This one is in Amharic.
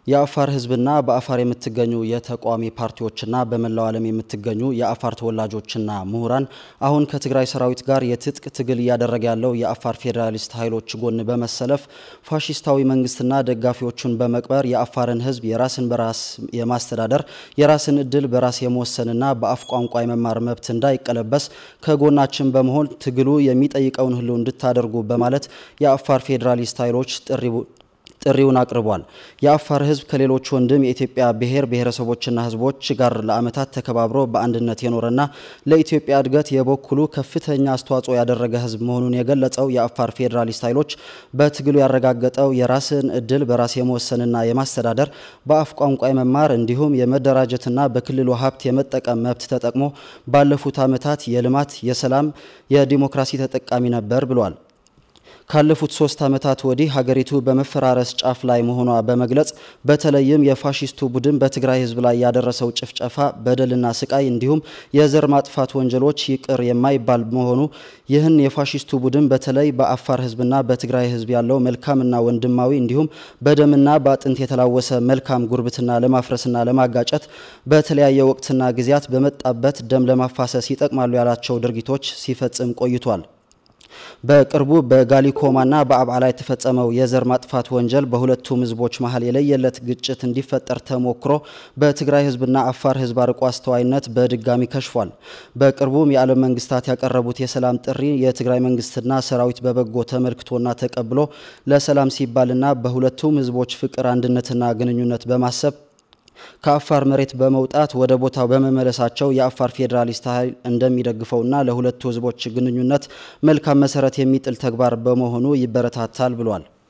የአፋር ሕዝብና በአፋር የምትገኙ የተቃዋሚ ፓርቲዎችና በመላው ዓለም የምትገኙ የአፋር ተወላጆችና ምሁራን አሁን ከትግራይ ሰራዊት ጋር የትጥቅ ትግል እያደረገ ያለው የአፋር ፌዴራሊስት ኃይሎች ጎን በመሰለፍ ፋሺስታዊ መንግስትና ደጋፊዎቹን በመቅበር የአፋርን ሕዝብ የራስን በራስ የማስተዳደር የራስን እድል በራስ የመወሰንና በአፍ ቋንቋ የመማር መብት እንዳይቀለበስ ከጎናችን በመሆን ትግሉ የሚጠይቀውን ሁሉ እንድታደርጉ በማለት የአፋር ፌዴራሊስት ኃይሎች ጥሪ ጥሪውን አቅርቧል። የአፋር ህዝብ ከሌሎች ወንድም የኢትዮጵያ ብሔር ብሔረሰቦችና ህዝቦች ጋር ለዓመታት ተከባብሮ በአንድነት የኖረና ለኢትዮጵያ እድገት የበኩሉ ከፍተኛ አስተዋጽኦ ያደረገ ህዝብ መሆኑን የገለጸው የአፋር ፌዴራሊስት ኃይሎች በትግሉ ያረጋገጠው የራስን እድል በራስ የመወሰንና የማስተዳደር በአፍ ቋንቋ የመማር እንዲሁም የመደራጀትና በክልሉ ሀብት የመጠቀም መብት ተጠቅሞ ባለፉት ዓመታት የልማት፣ የሰላም፣ የዲሞክራሲ ተጠቃሚ ነበር ብሏል። ካለፉት ሶስት ዓመታት ወዲህ ሀገሪቱ በመፈራረስ ጫፍ ላይ መሆኗ በመግለጽ በተለይም የፋሺስቱ ቡድን በትግራይ ህዝብ ላይ ያደረሰው ጭፍጨፋ፣ በደልና ስቃይ እንዲሁም የዘር ማጥፋት ወንጀሎች ይቅር የማይባል መሆኑ ይህን የፋሺስቱ ቡድን በተለይ በአፋር ህዝብና በትግራይ ህዝብ ያለው መልካምና ወንድማዊ እንዲሁም በደምና በአጥንት የተላወሰ መልካም ጉርብትና ለማፍረስና ለማጋጨት በተለያየ ወቅትና ጊዜያት በመጣበት ደም ለማፋሰስ ይጠቅማሉ ያላቸው ድርጊቶች ሲፈጽም ቆይቷል። በቅርቡ በጋሊኮማና በአብዓላ የተፈጸመው የዘር ማጥፋት ወንጀል በሁለቱም ህዝቦች መሀል የለየለት ግጭት እንዲፈጠር ተሞክሮ በትግራይ ህዝብና አፋር ህዝብ አርቆ አስተዋይነት በድጋሚ ከሽፏል። በቅርቡም የዓለም መንግስታት ያቀረቡት የሰላም ጥሪ የትግራይ መንግስትና ሰራዊት በበጎ ተመልክቶና ተቀብሎ ለሰላም ሲባልና በሁለቱም ህዝቦች ፍቅር፣ አንድነትና ግንኙነት በማሰብ ከአፋር መሬት በመውጣት ወደ ቦታው በመመለሳቸው የአፋር ፌዴራሊስት ኃይል እንደሚደግፈውና ለሁለቱ ህዝቦች ግንኙነት መልካም መሰረት የሚጥል ተግባር በመሆኑ ይበረታታል ብሏል።